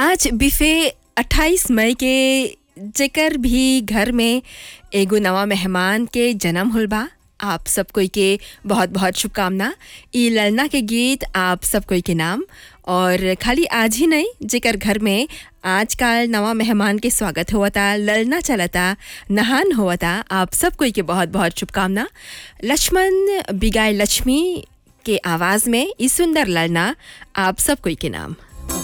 आज बिफे 28 मई के जेकर भी घर में एगो नवा मेहमान के जन्म होल बा आप सब कोई के बहुत बहुत शुभकामना ई ललना के गीत आप सब कोई के नाम और खाली आज ही नहीं जेकर घर में आजकल नवा मेहमान के स्वागत हुआ ललना चलता नहान हुआ आप सब कोई के बहुत बहुत शुभकामना लक्ष्मण बिगाई लक्ष्मी के आवाज़ में ई सुंदर ललना आप सब कोई के नाम